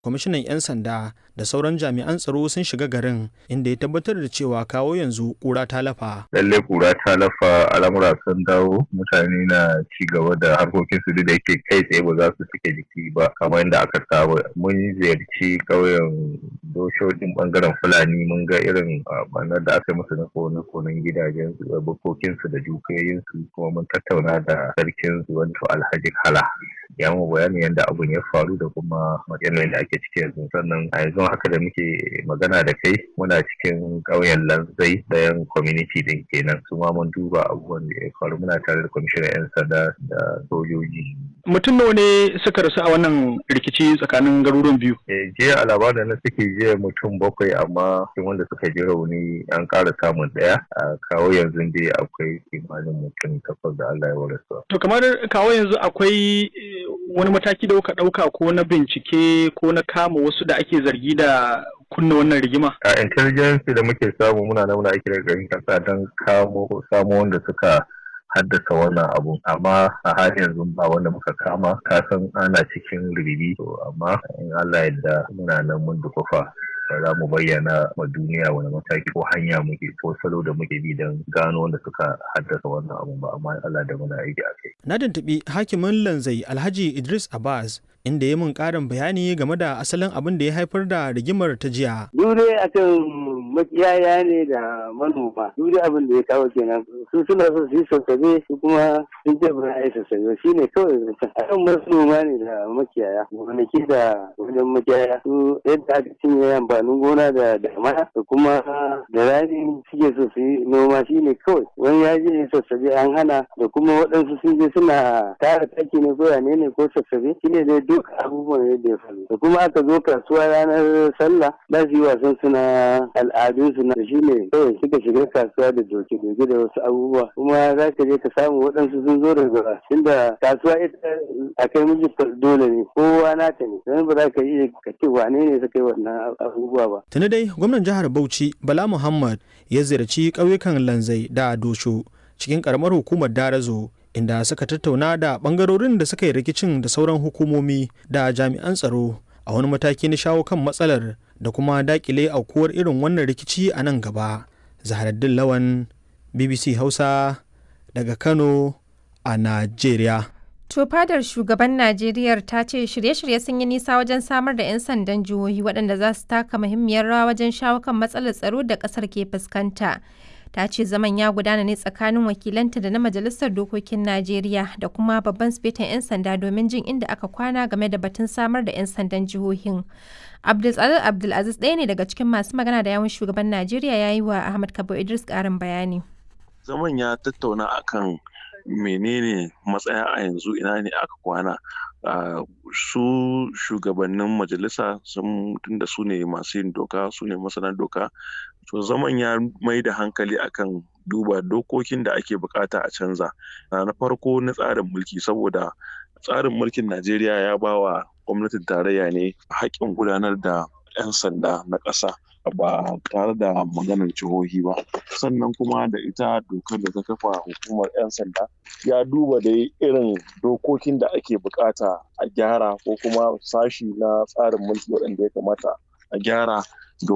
kwamishinan 'yan sanda da sauran jami'an tsaro sun shiga garin inda ya tabbatar da cewa kawo yanzu kura ta lafa. Lalle kura ta lafa al'amura sun dawo mutane na ci gaba da harkokin su da yake kai tsaye ba za su suke jiki ba kamar yadda aka saba. Mun ziyarci ƙauyen doshojin bangaren Fulani mun ga irin banar da aka musu na kone konen gidajen su bukokin su da dukiyoyin su kuma mun tattauna da sarkin su wato Alhaji Kala. Ya mu bayani yadda abun ya faru da kuma yanayin da ake ciki yanzu sannan a yanzu haka da muke magana da kai muna cikin ƙauyen lanzai dayan community din kenan su ma mun duba abubuwan da ya faru muna tare da kwamishinan 'yan sanda da sojoji mutum nawa ne suka rasu a wannan rikici tsakanin garuruwan biyu eh jiya a labarin na suke jiya mutum bakwai amma cikin wanda suka ji rauni an ƙara samun ɗaya a kawo yanzu dai akwai kimanin mutum takwas da Allah ya warasa to kamar kawo yanzu akwai wani mataki da kuka ɗauka ko na bincike ko na kama wasu da ake zargi da kunna wannan rigima? A intelligence da muke samu muna nan muna aiki da garin kasa don kamo samo wanda suka haddasa wannan abu amma a har yanzu ba wanda muka kama kasan ana cikin ribibi to amma in Allah yadda muna nan mun dukufa za mu bayyana wa duniya wani mataki ko hanya muke ko salo da muke bi don gano wanda suka haddasa wannan abu ba amma Allah da muna aiki a kai. Na tuntuɓi hakimin lanzai Alhaji Idris Abbas inda ya mun ƙarin bayani game da asalin abin da ya haifar da rigimar ta jiya. Dure akan makiyaya ne da manoma. Dure abin da ya kawo kenan. Su suna so su yi sassabe su kuma sun ce ba a yi sassabe shi ne kawai zancen. Akan manoma ne da makiyaya. Gonaki da wajen makiyaya. Su yadda aka cinye amfanin gona da damana da kuma da rani suke so su yi noma shi ne kawai. Wani ya je sassabe an hana da kuma waɗansu sun je suna tara taki ne ko yane ne ko sassabe shi ne dai duk abubuwan yadda ya faru da kuma aka zo kasuwa ranar sallah za su yi wasan su na al'adun su na shi ne kawai suka shiga kasuwa da doke doke da wasu abubuwa kuma za ka je ka samu waɗansu sun zo daga tunda kasuwa ita a kai miji dole ne kowa nata ne don ba za ka iya ka ce wane ne suka yi wannan abubuwa ba. tuni dai gwamnan jihar bauchi bala muhammad ya ziyarci ƙauyukan lanzai da dosho cikin ƙaramar hukumar darazo inda suka tattauna da bangarorin da suka yi rikicin da sauran hukumomi da jami'an tsaro a wani mataki na shawo kan matsalar da kuma dakile aukuwar irin wannan rikici a nan gaba zaharaddin lawan bbc hausa daga kano a najeriya To fadar shugaban Najeriya ta ce shirye-shirye sun yi nisa wajen samar da 'yan sandan jihohi waɗanda za su taka muhimmiyar rawa wajen shawo kan matsalar tsaro da ƙasar ke fuskanta. ta ce zaman ya gudana ne tsakanin wakilanta da na majalisar dokokin najeriya da kuma babban sifetan 'yan sanda domin jin inda aka kwana game da batun samar da 'yan sandan jihohin abdulsalar abdulaziz ɗaya ne daga cikin masu magana da yawun shugaban najeriya ya yi wa ahmad kabo idris ƙarin bayani zaman ya tattauna akan menene matsaya a yanzu ina ne aka kwana su shugabannin majalisa sun tunda su ne masu yin doka su ne masana doka to zaman ya mai da hankali akan duba dokokin da ake bukata a canza na farko na tsarin mulki saboda tsarin mulkin najeriya ya ba wa gwamnatin tarayya ne haƙƙin gudanar da 'yan sanda na ƙasa ba tare da maganar jihohi ba sannan kuma da ita dokar da ta kafa hukumar 'yan sanda ya duba da irin dokokin da ake bukata a gyara ko kuma sashi na tsarin mulki waɗanda ya kamata a gyara